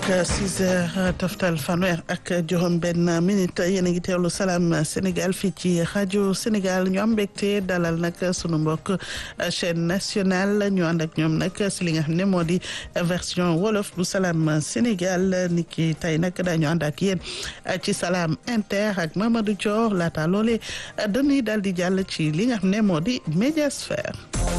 six heures toftal fanweer ak juróom benn minute yéen a ngi teewlu salaam Sénégal fii ci rajo Sénégal ñu am mbégte dalal nag sunu mbokk chaîne nationale ñu ànd ak ñoom nag si li nga xam ne moo di version wolof bu salaam Sénégal ni ki tey nag daañu ànd ak yéen ci salaam inter ak Mamadou Thior laata loole dañuy daal di jàll ci li nga xam ne moo di médiasphère.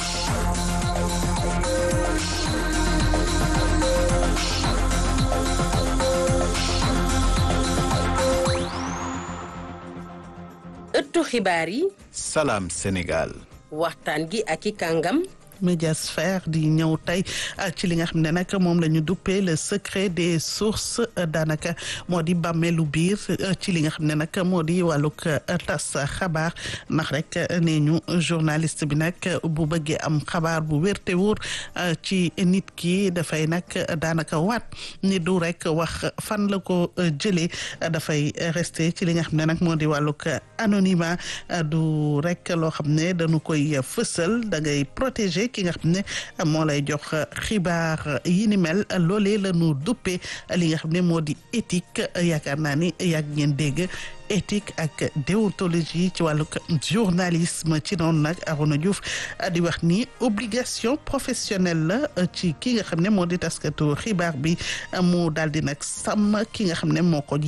ëttu xibaar yi. salaam Sénégal. waxtaan gi ak i kàngam. médiasphère di ñëw tey ci li nga xam ne nag moom la ñu duppee le secret des sources daanaka moo di bàmmeelu biir ci li nga xam ne nag moo di wàllug tas xabaar ndax rek nee ñu journaliste bi nag bu bëggee am xabaar bu wér te wóor ci nit ki dafay nag daanaka waat ni du rek wax fan la ko jëlee dafay rester ci li nga xam ne nag moo di wàllug anonymat du rek loo xam ne dañu koy fësal da ngay protéger. ki nga xam ne moo lay jox xibaar yi ni mel loolee la ñu duppee li nga xam ne moo di éthique yaakaar naa ni yàgg ngeen dégg éthique ak déontologie ci wàllu journalisme ci noonu nag Arona Diouf di wax ni obligation professionnelle la ci ki nga xam ne moo di taskatu xibaar bi mu daal di nag sàmm ki nga xam ne moo ko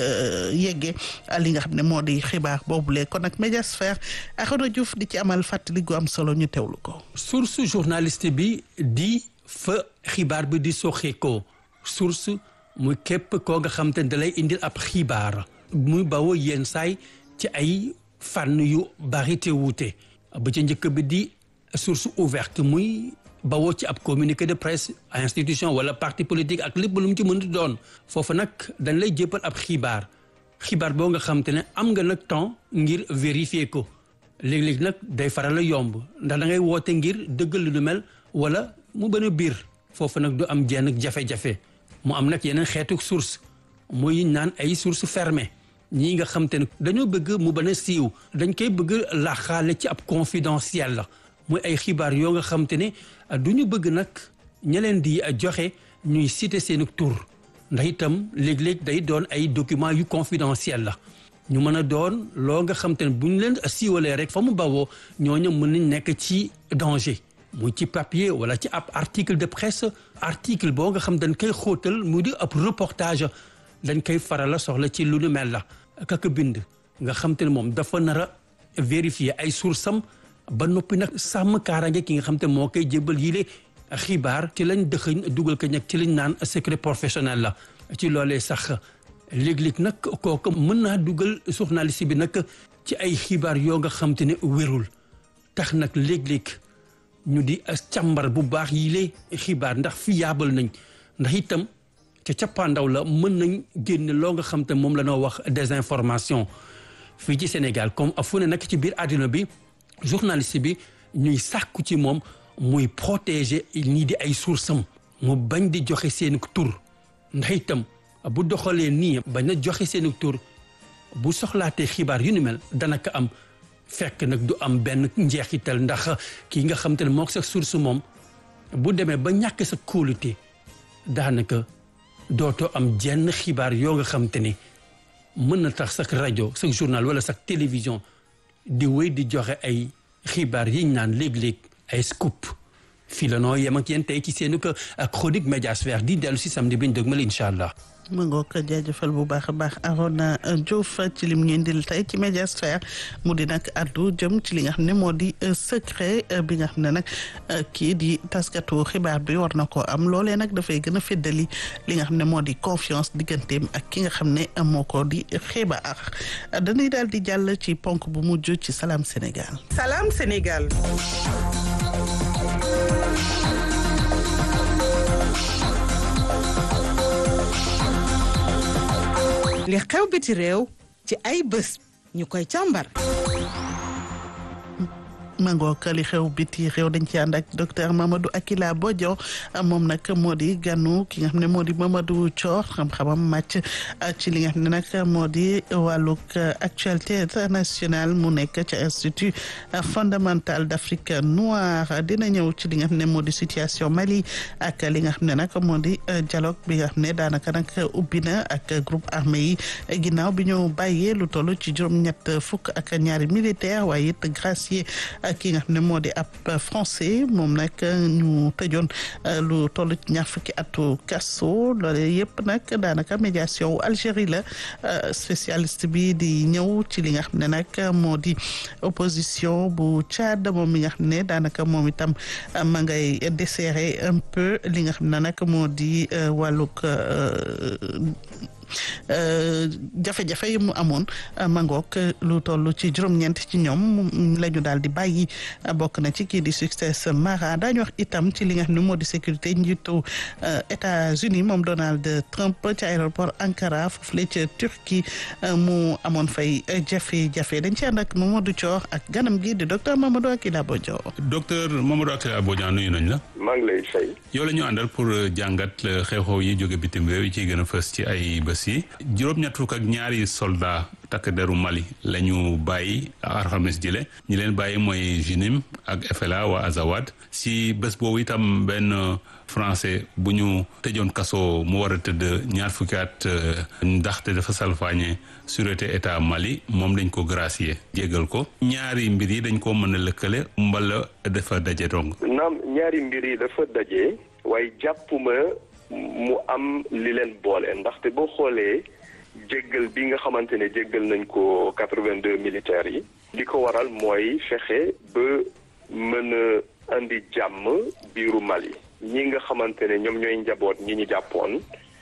yeggee li nga xam ne moo di xibaar boobule kon nag médiasphère Arona Diouf di ci amal fàttali gu am solo ñu teewlu ko. source journaliste bi di fa xibaar bi di soxeekoo source muy képp koo nga xam te ne dalay indil ab xibaar. muy bawoo yenn saay ci ay fànn yu bari te wuute ba ca njëkk bi di source ouverte muy bawoo ci ab communiqué de presse institution wala parti politique ak lépp lu mu ci mën di doon foofu nag dañ lay jéppal ab xibaar xibaar boo nga xam te ne am nga nag temps ngir vérifier ko léeg-léeg nag day faral a yomb ndax da ngay woote ngir dëggal lu mel wala mu bën a biir foofu nag du am jenn jafe-jafe mu am nag yeneen xeetu source muy naan ay source fermée ñii nga xam te ne dañoo bëgg mu bën a siiw dañ koy bëgg laaxaale ci ab confidentiel la muy ay xibaar yoo nga xam te ne du ñu bëgg nag ña leen di joxe ñuy citer seen tur ndax itam léeg-léeg day doon ay documents yu confidentiel la ñu mën a doon loo nga xam te ne bu ñu leen siiwalee rek fa mu bawoo ñooñu mën nañ nekk ci danger muy ci papier wala ci ab article de presse article boo nga xam dañ koy xóotal mu di ab reportage dañ koy faral a soxla ci lu nu mel la kaka bind nga xam te ne moom dafa nar a vérifier ay sources am ba noppi nag sàmm kaaraange ki nga xam te moo koy jébbal yile xibaar ci lañ dëxëñ dugal ko ñag ci lañ naan secret professionnel la ci loolee sax léeg-léeg nag kooku mën naa dugal journaliste bi nag ci ay xibaar yoo nga xam te ne wérul tax nag léeg-léeg ñu di càmbar bu baax yile xibaar ndax fiable nañ ndax itam ca cappaandaw la mën nañ génne loo nga xam te moom la noo wax désinformation fii ci Sénégal comme fu ne nag ci biir àddina bi journaliste bi ñuy sàkku ci moom muy protéger ñii di ay source am mu bañ di joxe seen tur ndax itam bu doxalee nii bañ a joxe seen tur bu soxlaatee xibaar yu ni mel dana ko am fekk nag du am benn njeexital ndax kii nga xam te ne moo sa source moom bu demee ba ñàkk sa kóolute daanaka dootoo am jenn xibaar yoo nga xam te ne mën na tax sax rajo sax journal wala sax télévision di wéy di joxe ay xibaar yiñ naan léeg-léeg ay scoop fii la noo yem ak yéen tey ci seenu ko ak chronique médiasphère di dellu si samedi bi ñu dëgmal incha allah. ma ngoo ko jaajëfal bu baax a baax Arona Diouf ci lim ñu indil tey ci médiasphère mu di nag addu jëm ci li nga xam ne moo di secret bi nga xam ne nag kii di taskatu xibaar bi war na koo am loolee nag dafay gën a feddali li nga xam ne moo di confiance digganteem ak ki nga xam ne moo ko di xibaar dañuy daal di jàll ci ponk bu mujj ci Salam Sénégal. Salam Sénégal. li xew biti réew ci ay bés ñu koy càmbar mangook li xew biti réew dañ ci ànd ak docteur Mamadou Akila Bodio moom nag moo di ganu ki nga xam ne moo di Mamadou Thior xam-xamam màcc ci li nga xam ne nag moo di wàllug actualité internationale mu nekk ca institut fondamental d'Afrique noire dina ñëw ci li nga xam ne moo di situation Mali ak li nga xam ne nag moo di dialogue bi nga xam ne daanaka nag ubbi na ak groupe armé yi ginnaaw bi ñu bàyyee lu toll ci juróom-ñett fukk ak ñaari militaire waaye it gracier ki nga xam ne moo di ab français moom nag ñu tëjoon lu toll ci ñaar fukki atu kaso loole yëpp nag daanaka médiation wu Algérie la spécialiste bi di ñëw ci li nga xam ne nag moo di opposition bu Tchad moom mi nga xam ne daanaka moom itam ma ngay desserrer un peu li nga xam ne nag moo di wàllug jafe-jafe yi mu amoon mangook lu toll ci juróom-ñeent ci ñoom la ñu daal di bàyyi bokk na ci kii di succès Mara daañu wax itam ci li nga xam ne moo di sécurité njiitu États-Unis moom Donald Trump ci aéroport Ankara foofu la ca Turquie mu amoon fay jafe-jafe dañ ci ànd ak Mamadou Thior ak ganam gi di docteur Mamadou Akila Bodio. docteur Mamadou Akila Bodio nuyu nañ la. maa ngi lay fay. yow la ñu àndal pour jàngat xew-xew yi jóge bitim réew yi ciy gën a fës ci ay bés yi juróom-ñett fukk ak ñaari soldat takk deru Mali la ñu bàyyi alxames jile ñi leen bàyyi mooy JINIM ak FLA waa Azawad si bés boobu itam benn français bu ñu tëjoon kaso mu war a tëdd ñaar fukki at ndaxte dafa salfaañe sûreté état Mali moom dañ ko gracier jéggal ko ñaari mbir yi dañ ko mën a lëkkale mbala dafa daje dong naam ñaari mbir yi dafa daje waaye jàppuma mu am li leen boole ndaxte boo xoolee jéggal bi nga xamante ne jéggal nañ ko quatre-vingt-deux militaires yi li ko waral mooy fexe ba mën a indi jàmm biiru Mali ñi nga xamante ne ñoom ñooy njaboot ñi ñu jàppoon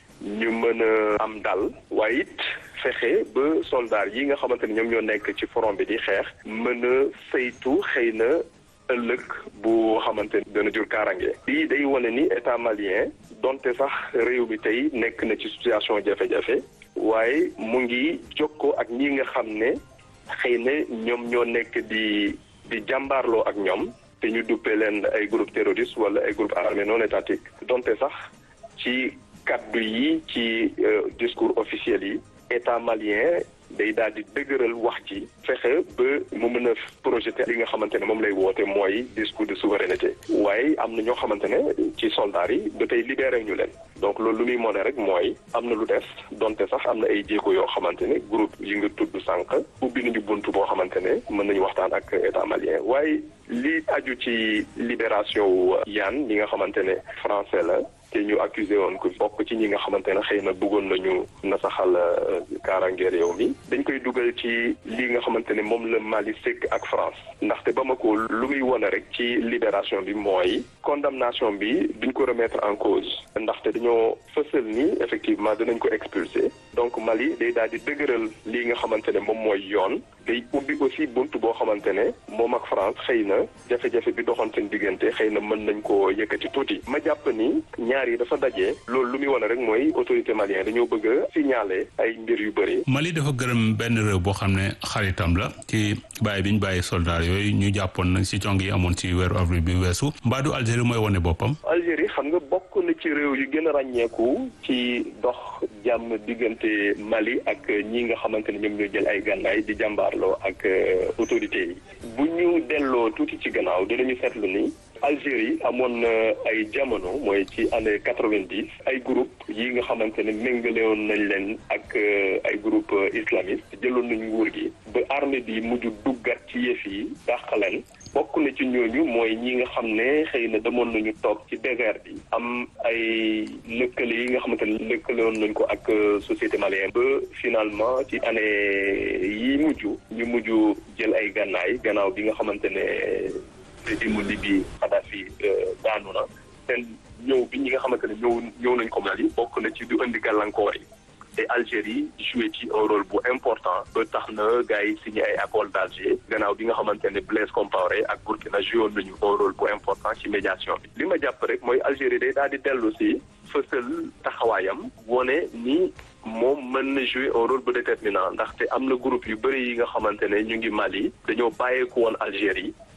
ñu mën a am dal waaye it fexe ba soldat yi nga xamante ne ñoom ñoo nekk ci front bi di xeex mën a saytu xëy na ëllëg bu xamante ne dana jur kaarange lii day wane ni état malien donte sax réew mi tey nekk na ci situation jafe-jafe waaye mu ngi jokkoo ak ñi nga xam ne xëy na ñoom ñoo nekk di di jàmbaarloo ak ñoom te ñu duppee leen ay groupe terroriste wala ay groupe armé non étatique donte sax ci kaddu yi ci discours officiel yi état malien day daal di dëgëral wax ji fexe ba mu mën a projeté li nga xamante ne moom lay woote mooy discours de souveraineté waaye am na ñoo xamante ne ci soldats yi ba tey libéré ñu leen donc loolu lu muy mone rek mooy am na lu des donte sax am na ay jéego yoo xamante ne groupe yi nga tudd sànq ubbi nañu bunt boo xamante ne mën nañu waxtaan ak état malien waaye li aju ci libération wu Yann ñi nga xamante ne français la te ñu accusé woon ko bokk ci ñi nga xamante ne xëy na bëggoon nañu nasaxal kaaraange réew mi dañ koy dugal ci li nga xamante ne moom la Mali sekk ak France ndaxte Bamako lu muy wone rek ci libération bi mooy condamnation bi duñ ko remettre en cause ndaxte dañoo fësal ni effectivement dinañ ko expulser donc Mali day daal di dëgëral lii nga xamante ne moom mooy yoon day ubbi aussi bunt boo xamante ne moom ak France xëy na jafe-jafe bi doxoon seen diggante xëy na mën nañ koo yëkkati tuuti ma jàpp ni ñaar yi dafa daje loolu lu muy wane rek mooy autorité malienne dañoo bëgg a signaler ay mbir yu bëri. Mali dafa gërëm benn réew boo xam ne xaritam la ci bàyyi bi ñu bàyyi soldat yooyu ñu jàppoon nag ci cong yi amoon ci weeru avril bi weesu mbaadu Algérie mooy wane boppam. Algérie xam nga bokk na ci réew yu gën a ràññeeku ci dox jàmm diggante Mali ak ñi nga xamante ne ñoom ñoo jël ay gànnaay di jàmbaarloo ak autorités yi bu ñu delloo tuuti ci gannaaw dinañu seetlu ni. Algérie amoon na ay jamono mooy ci année quatre-vingt-dix ay groupe yi nga xamante ne méngale woon nañ leen ak ay groupe islamiste jëloon nañ nguur gi ba armée bi mujj duggat ci yëf yi dàq leen bokk na ci ñooñu mooy ñi nga xam ne xëy na demoon nañu toog ci désert bi am ay lëkkale yi nga xamante ne lëkkale woon nañ ko ak société malienne ba finalement ci année yi mujj ñu mujj jël ay gànnaay gannaaw bi nga xamante ne régime Libye Kadhafi daanu na seen ñëw bi ñi nga xamante ne ñëw ñëw nañ ko Mali bokk na ci du indi gàllankoor yi te Algérie joué ci un rôle bu important ba tax na gars yi signé ay accord d'Alger gannaaw bi nga xamante ne Blaise Compaoré ak Burkina joué woon nañu un rôle bu important ci médiation bi li ma jàpp rek mooy Algérie day daal di dellu si fësal taxawaayam wone ni moom mën na jouer un rôle bu déterminant ndaxte am na groupe yu bëri yi nga xamante ne ñu ngi Mali dañoo bàyyeeku woon Algérie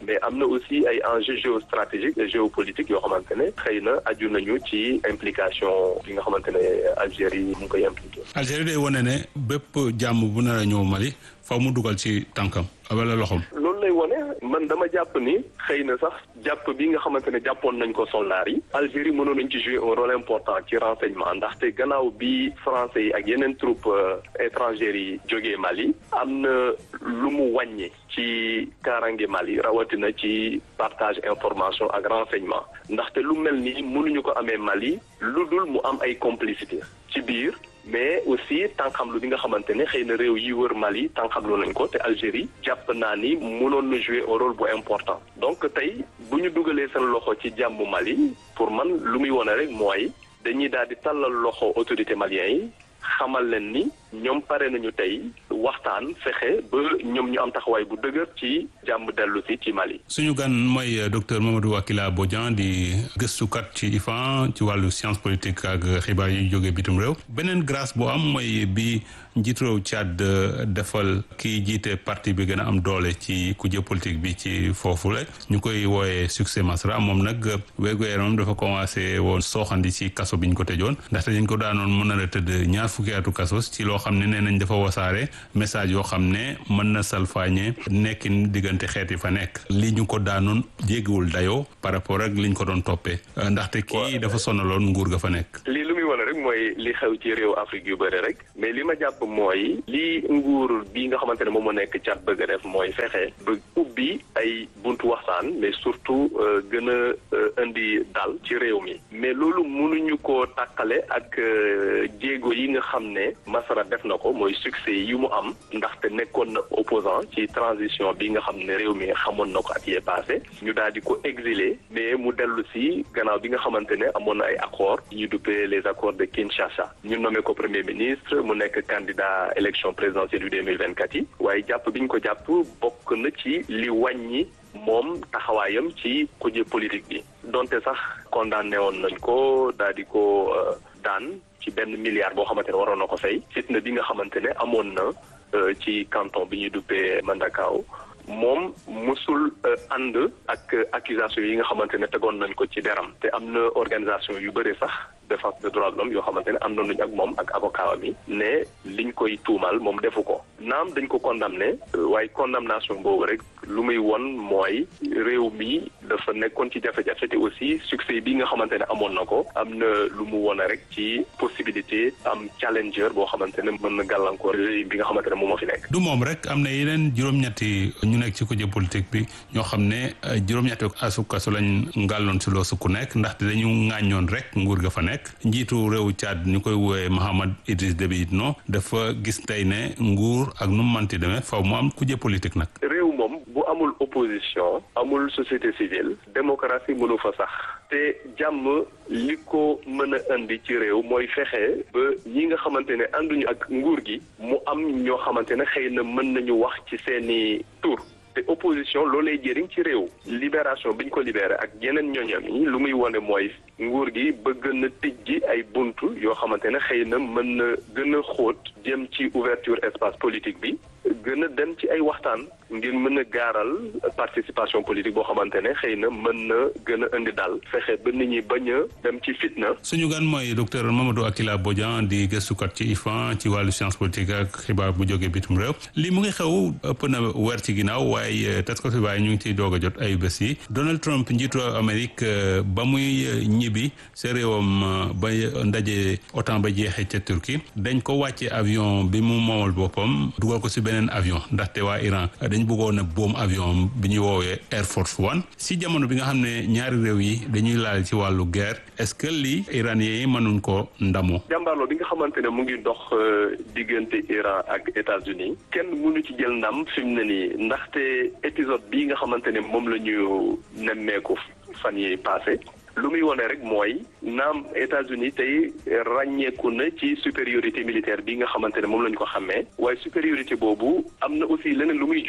mais am na aussi ay enjeux géostratégiques et géopolitiques yoo xamante ne xëy na aju nañu ci implication bi nga xamante ne Algérie mu ngi koy impliqué. Algérie day wane ne bépp jàmm bu nar a ñëw Mali faw mu dugal ci tànkam wala loxoom. loolu lay wone man dama jàpp ni xëy na sax jàpp bi nga xamante ne jàppoon nañ ko soldats yi Algérie mënoon nañ ci jouer un rôle important ci renseignement ndaxte gannaaw bi français yi ak yeneen troupes étrangères yi jógee Mali am na lu mu wàññi ci kaarange Mali rawatina ci partage information ak renseignement ndaxte lu mel ni mënuñu ko amee Mali lu dul mu am ay complicité ci biir mais aussi tànqamlu bi nga xamante ne xëy na réew yi wër Mali tànqamlu nañ ko te Algérie jàpp naa ni mënoon na jouer un rôle bu important donc tey bu ñu dugalee seen loxo ci jàmm Mali pour man lu muy wone rek mooy dañuy daal di tàllal loxo autorité malien yi xamal leen ni ñoom pare nañu tey waxtaan fexe ba ñoom ñu am taxawaay bu dëgër ci jàmm dellu si ci Mali. suñu gan mooy docteur Mamadou Wakila Bodian di gëstukat ci IFAN ci wàllu science politique ak xibaar yi jógee bitim réew beneen grâce bu am mooy bi njiitu réew Tchad defal kii jiite parti bi gën a am doole ci kujje politique bi ci foofu la ñu koy wooyee succès Masra moom nag wérgu yaramam dafa commencé woon sooxandi ci kaso bi ñu ko tëjoon ndaxte dañ ko daanoon mën na la tëdd ñaar fukki atu kaso ci loo xam ne nee nañ dafa wasaare message yoo xam ne mën na salfaañe nekkin diggante xeet yi fa nekk li ñu ko daanoon jéggiwul dayoo par rapport ak liñ ko doon toppee ndaxte kii dafa sonaloon nguur ga fa nekk lii lu muy wane rek mooy li xew ci réew Afrique yu bëri rek mais li ma jàpp mooy li nguur bi nga xamante ne moom moo nekk cat bëgg a def mooy fexe ba ubbi ay buntu waxtaan mais surtout gën a indi dal ci réew mi mais loolu mënuñu ko tàkkale ak jéego yi nga xam ne Masara def na ko mooy succès yi mu am ndaxte nekkoon na opposant ci transition bi nga xam ne réew mi xamoon na ko at yee passé ñu daal di ko exilé mais mu dellu si gannaaw bi nga xamante ne amoon na ay accords ñu duppee les accords de Kinshasa ñu nommé ko premier ministre mu nekk candidat élection présidentielle yu 2024 yi waaye jàpp bi ñu ko jàpp bokk na ci li wàññi moom taxawaayam ci kuje politique bi donte sax condamné woon nañ ko daal di ko daan ci benn milliard boo xamante ne waroon na ko fay fitna bi nga xamante ne amoon na ci canton bi ñuy duppee Mandakaaw moom musul ànd ak accusation yi nga xamante ne tegoon nañ ko ci deram te am na organisation yu bëri sax défense des droits de l'homme yoo xamante ne àndoon nañu ak moom ak avocat mi ne liñ koy tuumal moom defu ko naam dañ ko condamné waaye condamnation boobu rek lu muy won mooy réew mi dafa nekkoon ci jafe-jafe te aussi succès bi nga xamante ne amoon na ko am na lu mu wone rek ci possibilité am challenger boo xamante ne mën na gàllankoor réew bi nga xamante ne moom moo fi nekk. du moom rek am na yeneen juróom-ñetti ñu nekk ci kujje politique bi ñoo xam ne juróom-ñetti asu kaso lañ ngàlloon si loosu ku nekk ndaxte dañu ŋàññoon rek nguur ga fa nekk njiitu réewu Tchad ñu koy woowee Mahamad Idriss Déby Itno dafa gis tey ne nguur ak nu mu manti demee faw mu am kujje politique nag. réew moom bu amul opposition amul société civile démocratie mënu fa sax te jàmm li ko mën a indi ci réew mooy fexe ba ñi nga xamante ne ànduñu ak nguur gi mu am ñoo xamante ne xëy na mën nañu wax ci seeni tur te opposition loolay jëriñ ci réew libération bi ñu ko libéré ak yeneen ñoñam yi lu muy wone mooy nguur gi bëgg na tijji ay buntu yoo xamante ne xëy na mën na gën a xóot jëm ci ouverture espace politique bi gën a dem ci ay waxtaan ngir mën a gaaral participation politique boo xamante ne xëy na mën na gën a indi daal fexe ba nit ñi bañ a dem ci fitna. suñu gan mooy docteur Mamadou Akila Bodian di gëstukat ci IFAN ci wàllu science politique ak xibaar bu jógee bitum réew li mu ngi xew ëpp na weer ci ginnaaw waaye tas ko xibaar ñu ngi ciy doog a jot ay bés yi Donald Trump njiitu Amérique ba muy ñibbi sa réewam ba ndaje OTAN ba jeexee ca Turquie dañ ko wàcce avion bi mu moomal boppam dugal ko si beneen avion ndaxte waa Iran dañ bëggoon a boom avion bi ñuy woowee Air Force One si jamono bi nga xam ne ñaari réew yi dañuy laal ci wàllu guerre est-ce que lii iranien yi mënuñ ko ndamoo jàmbaarloo bi nga xamante ne mu ngi dox diggante Iran ak États-Unis kenn mënu ci jël ndam fi mu ne nii ndaxte épisode bii nga xamante ne moom la ñu nemmeeku fan yi passé lu muy wone rek mooy naam États-Unis tey ràññeeku na ci supériorité militaire bi nga xamante ne moom la ñu ko xàmmee waaye supériorité boobu am na aussi leneen lu muy jur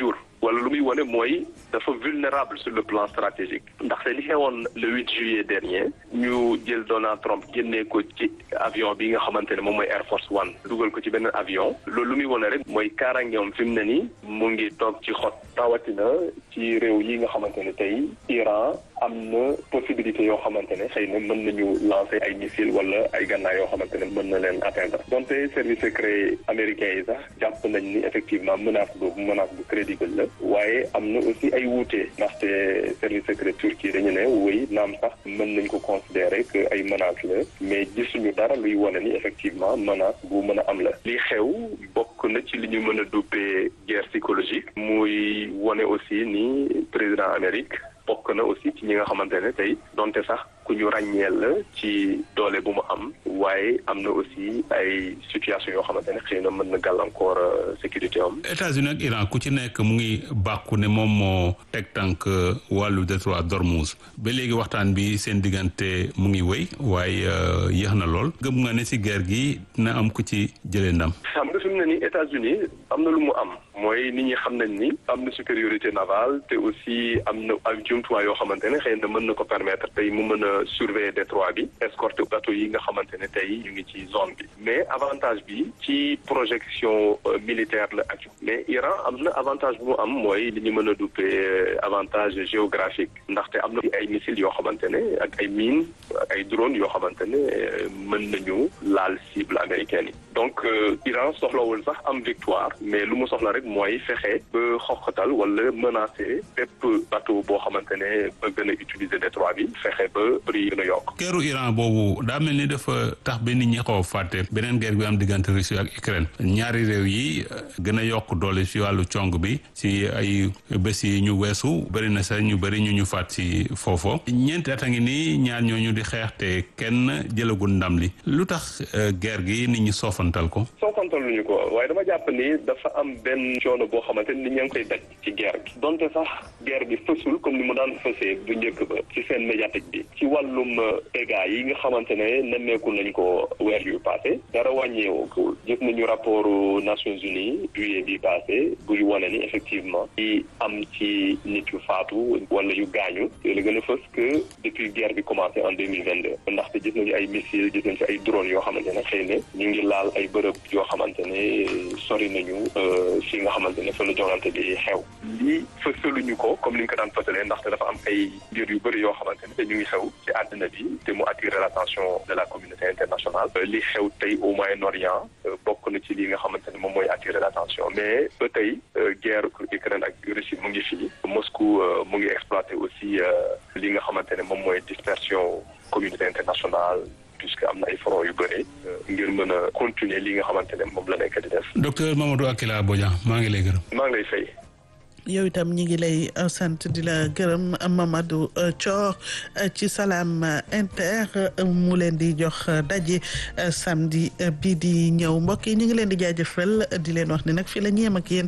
wala lu muy wane mooy dafa vulnérable sur le plan stratégique ndaxte li xewoon le 8 juillet dernier ñu jël Donald Trump génnee ko ci avion bi nga xamante ne moom mooy Air Force One dugal ko ci benn avion loolu lu muy wane rek mooy kaaraangeem fi mu ne nii mu ngi toog ci xot rawatina ci réew yi nga xamante ne tey Iran am na possibilité yoo xamante ne xëy na mën nañu lancer ay missiles wala ay gànnaay yoo xamante ne mën na leen atteindre donte service secret américain yi sax jàpp nañ ni effectivement menace boobu menace bu crédible la waaye am na aussi ay wuute ndaxte service secret turquie dañu ne wéy naam sax mën nañ ko considérer que ay menace la mais gisuñu dara luy wane ni effectivement menace bu mën a am la li xew bokk na ci li ñu mën a duppee guerre psychologique muy wane aussi ni président Amérique bokk na aussi ci ñi nga xamante ne tey donte sax ku ñu ràññeel la ci doole bu mu am waaye am na aussi ay situation yoo xamante ne xëy na mën na gàllankoor sécurité am. États-Unis ak Iran ku ci nekk mu ngi bàkku ne moom moo teg tànk wàllu détroit d'Ormuz ba léegi waxtaan bi seen diggante mu ngi wéy waaye yéex na lool gëm nga ne si guerre gi dina am ku ci jëlee ndam. xam nga fi mu ne nii États-Unis am na lu mu am mooy nit ñi xam nañ ni am na supériorité navale te aussi am na ay jumtuwaay yoo xamante ne xëy na mën na ko permettre tey mu mën a surveiller détroit bi escorter bateau yi nga xamante ne tey ñu ngi ci zone bi mais avantage bi ci projection militaire la ak mais Iran am na avantage bu mu am mooy li ñu mën a duppee avantage géographique ndaxte am na ay missiles yoo xamante ne ak ay mines ay drones yoo xamante ne mën nañu laal cible américaine yi donc Iran soxlawul sax am victoire mais lu mu soxla rek mooy fexe ba xoqatal wala menacer bépp bateau boo xamante ne bëgg na utiliser détroit bi fexe ba prix gën a yokk. keeru Iran boobu daa mel ni dafa tax ba nit ñi xaw a fàtte beneen guerre bi am diggante Russie ak Ukraine ñaari réew yi gën a yokk doole si wàllu cong bi si ay bés yi ñu weesu bëri na sax ñu bëri ñu ñu faat si foofo ñeenti at a ngi nii ñaar ñooñu di xeex te kenn jëlagul ndam li lu tax guerre gi nit ñi soofantal ko. soofantal luñu ko waaye dama jàpp ni dafa am benn coono boo xamante ni ña ngi koy daj ci guerre bi donte sax guerre bi fësul comme ni mu daan fësee bu njëkk ba ci seen médiatique bi ci wàllum dégâts yi nga xamante ne nemmeeku nañ ko weer yu passé dara wàññeewu gis nañu rapport Nations Unies juillet bi passé buy wane ni effectivement yi am ci nit yu faatu wala yu gaañu la gën a fës que depuis guerre bi commencé en deux mille vingt deux ndaxte gis nañu ay missiles gis nañu fi ay drones yoo xamante ne xëy na ñu ngi laal ay bërëb yoo xamante ne sori nañu fi nga xamante ne fa la joŋante bi xew lii fësaluñu ko comme ni ñu ko daan fësalee ndaxte dafa am ay mbir yu bëri yoo xamante ne ñu ngi xew ci àddina bi te mu attirer l'attention de la communauté internationale li xew tey au Moyen-Orient bokk na ci li nga xamante ne moom mooy attirer l'attention mais ba tey guerre Ukraine ak Russie mu ngi fii Moscou mu ngi exploiter aussi li nga xamante ne moom mooy dispersion communauté internationale puisque am na ay front yu bëri ngir mën a continuer li nga xamante ne moom la nekk di def. docteur Mamadou Akila Bodian maa ngi lay gërëm. maa ngi lay fay. yow itam ñi ngi lay sant di la gërëm Mamadou Thior ci Salam Inter mu leen di jox daje samedi bi di ñëw mbokk yi ñu ngi leen di jaajëfal di leen wax ne nag fii la ñu yem ak yéen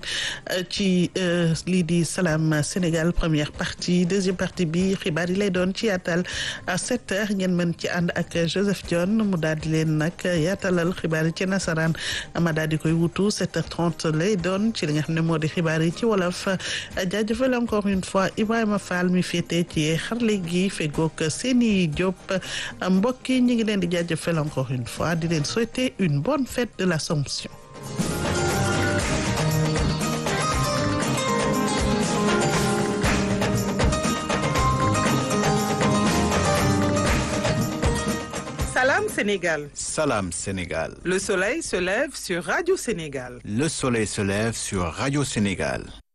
ci lii di Salam Sénégal première partie deuxième partie bi xibaar yi lay doon ci yaatal à sept heures ngeen mën ci ànd ak Joseph Dione mu daal di leen nag yaatalal xibaar yi ci nasaraan ma daal di koy wutu sept heures trente lay doon ci li nga xam ne moo di xibaar yi ci wolof. jaajëfal encore une fois Ibrahima Fall mi féete ci xarle gi fegook Seni Diop mbokk yi ñu ngi leen di jaajëfal encore une fois di leen souhaiter une bonne fête de l'Assomption. Salam Sénégal. Salam Sénégal. Le soleil se lève sur Radio Sénégal. Le soleil se lève sur Radio Sénégal.